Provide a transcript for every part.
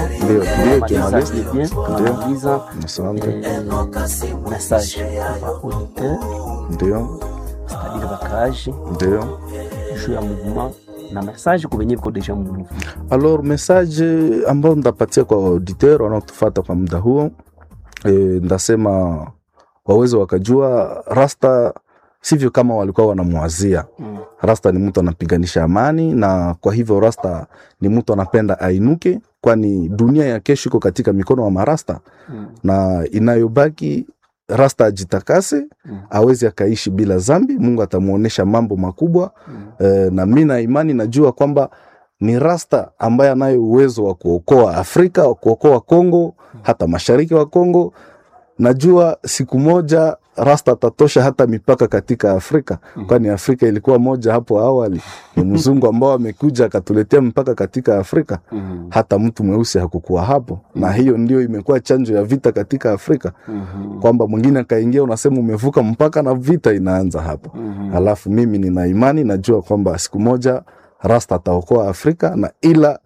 Ndio, ndio, Message journalist. ni bien, tunauliza Asante. eh, message kwa auditeur Ndio, c'est-à-dire bakaaji ndio. juu ya mouvement na message kwa wenye viko deja mu mouvement. Alors message ambayo ndapatia kwa auditeur wanaotufata kwa muda huo e, ndasema waweze wakajua rasta sivyo kama walikuwa wanamwazia. Mm. Rasta ni mtu anapiganisha amani, na kwa hivyo rasta ni mtu anapenda ainuke, kwani dunia ya kesho iko katika mikono wa marasta, Mm. na inayobaki rasta ajitakase, Mm. aweze akaishi bila zambi. Mungu atamuonesha mambo makubwa Mm. e, na mi na imani najua kwamba ni rasta ambaye anayo uwezo wa kuokoa Afrika, wa kuokoa Kongo, hata mashariki wa Kongo. Najua siku moja rasta atatosha hata mipaka katika Afrika, kwani Afrika ilikuwa moja hapo awali. Ni mzungu ambao amekuja akatuletea mpaka katika Afrika, Mm. hata mtu mweusi hakukuwa hapo, na hiyo ndio imekuwa chanjo ya vita katika Afrika, Mhm. kwamba mwingine akaingia, unasema umevuka mpaka na vita inaanza hapo. Mhm. Alafu mimi nina imani, najua kwamba siku moja Rasta ataokoa Afrika, na ila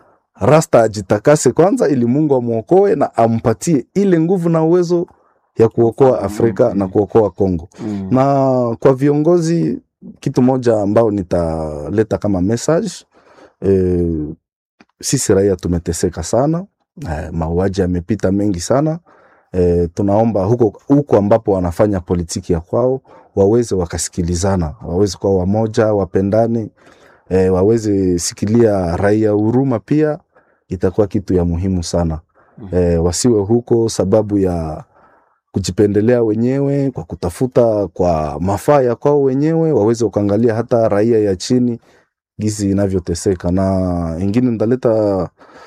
Rasta ajitakase kwanza, ili Mungu amwokoe na ampatie ile nguvu na uwezo ya kuokoa Afrika na kuokoa Kongo. Mm. Na kwa viongozi, kitu moja ambao nitaleta kama message e, sisi raia tumeteseka sana e, mauaji yamepita mengi sana e, tunaomba huko, huko ambapo wanafanya politiki ya kwao waweze wakasikilizana, waweze kuwa wamoja, wapendane e, waweze sikilia raia huruma, pia itakuwa kitu ya muhimu sana e, wasiwe huko sababu ya kujipendelea wenyewe kwa kutafuta kwa mafaa ya kwao wenyewe, waweze kuangalia hata raia ya chini gizi inavyoteseka. Na ingine ndaleta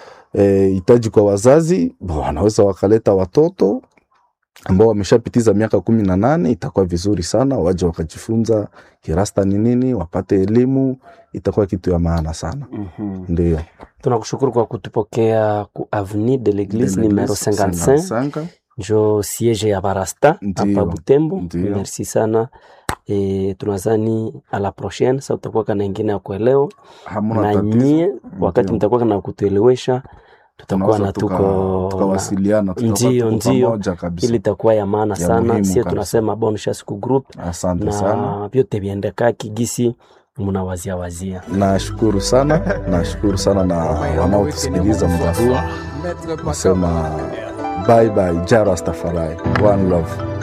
eh, hitaji kwa wazazi, bo, wanaweza wakaleta watoto ambao wameshapitiza miaka kumi na nane, itakuwa vizuri sana, waje wakajifunza kirasta ni nini, wapate elimu, itakuwa kitu ya maana sana. Mhm. Ndio Tunakushukuru kwa kutupokea ku avenue de l'église numero 55 55. njo siege ya barasta Ndiyo, hapa Butembo. ndiyo. Merci sana e, tunazani a la prochaine sa utakuwa kana ingine ya kuelewa Hamuna na tatizo. nyie wakati Ndiyo. mtakuwa kana kutuelewesha tutakuwa Tunaweza na tuka- tuko tukawasiliana tutakuwa Ndiyo, tuko ndiyo. pamoja kabisa. ili itakuwa ya maana Ya sana. muhimu Sie kabisa. tunasema bon chance ku group Asante sana. na vyote viendeka kigisi munawazia wazia. Nashukuru sana, nashukuru sana na wanaotusikiliza muda huu. Nasema bye bye, Jara Rastafari, one love.